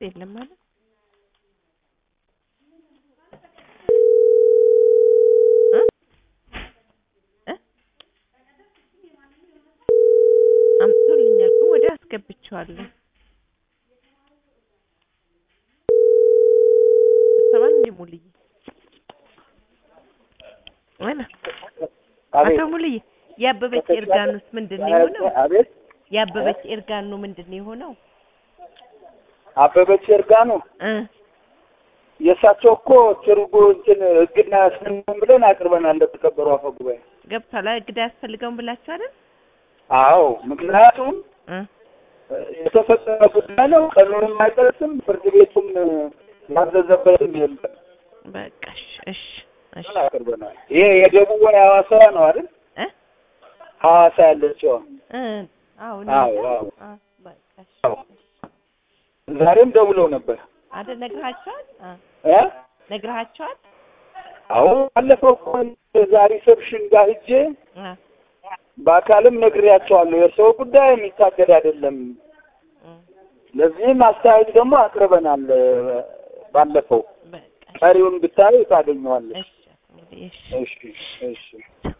የለም ማለት እ እ አምጥቶልኛል ግን ወዲያው አስገብቼዋለሁ። ሰማን እንደ ሙልዬ ወይና አቶ አቤት ሙልዬ የአበበች ኤርጋኑስ ምንድን ነው የሆነው? አቤት የአበበች ኤርጋኑ ምንድን ነው የሆነው? አበበች ኤርጋኑ እ የእሳቸው እኮ ትርጉ እንትን እግድና ያስነን ብለን አቅርበናል ለተከበሩ አፈ ጉባኤ። ገብቷል። እግዳ ያስፈልገውን ብላችሁ አይደል? አዎ ምክንያቱም እ የተፈጸመ ጉዳይ ነው። ቀኑንም አይጠቅስም፣ ፍርድ ቤቱም ያዘዘበትም የለም በቃ እሺ እሺ እሺ ብለን አቅርበናል። ይሄ የደቡብ ወይ ሐዋሳ ነው አይደል? እ ሐዋሳ ያለችው እ አዎ አዎ ነው አዎ አ በቃ እሺ አዎ። ዛሬም ደውለው ነበር አይደል? ነግረሃቸዋል? አ እ ነግረሃቸዋል? አሁን ባለፈው እኮ ዛሬ ሪሰፕሽን ጋር ሂጄ አ በአካልም ነግሬያቸዋለሁ። የሰው ጉዳይ የሚታገድ አይደለም። እ ለዚህም አስተያየት ደግሞ አቅርበናል። ባለፈው በቃ ቀሪውን ብታዩ ታገኘዋለች። እሺ እንግዲህ እሺ እሺ እሺ